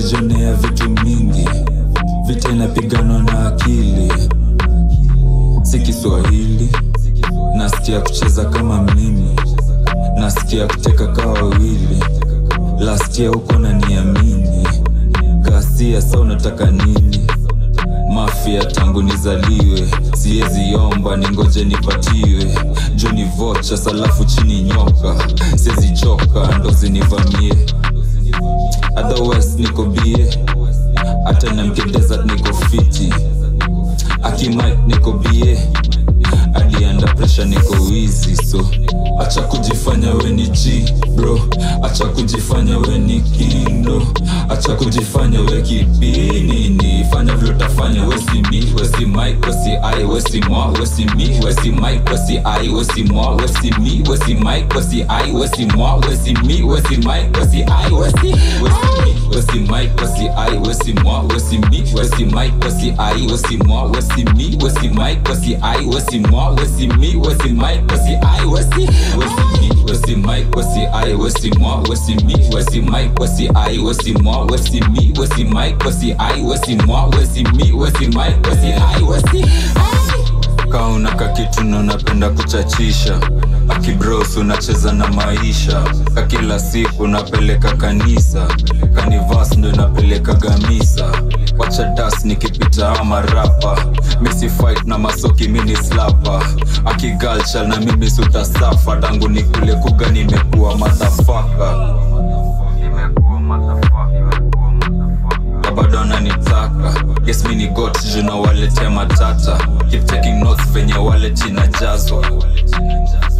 nimejionea vitu mingi vita inapiganwa na akili si kiswahili nasikia kucheza kama mimi nasikia kuteka kaa wawili lastia huko na niamini kasia sa unataka nini mafia tangu nizaliwe siwezi omba ningoje nipatiwe joni vocha salafu chini nyoka siwezi choka ndo zinivamie otherwise niko bie hata namke desert niko fiti akimik niko bie hadi under pressure niko wizi so acha kujifanya we ni g bro acha kujifanya we ni kindo acha kujifanya we kipinini fanya vile utafanya wesi mi wesi mik wesi i wesi mwa wesi mi wesi mik wesi i wesi mwa wesi mi wesi mik wesi i wesi mwa wesi mi wesi mik wesi i wesi wesi mi wesi mik wesi i wesi mwa wesi mi wesi mik wesi i wesi mwa wesi mi wesi mik wesi i wesi mwa wesi mi wesi mik wesi i wesi wesi mi wesi mik wesi i wesi mwa wesi mi wesi mik wesi i wesi mwa wesi mi wesi mik wesi i wesi mwa wesi mi wesi mik wesi i wesi kauna kakitu na unapenda kuchachisha akibros unacheza na maisha ka kila siku unapeleka kanisa kanivas ndo inapeleka gamisa wacha das nikipita ama rapa misi fight na masoki mini slapa akigalcha na mimi sutasafa tangu nikule kuga nimekuwa madhafaka na bado ananitaka yes mi ni got juna waletea matata keep taking notes venye wallet inajazwa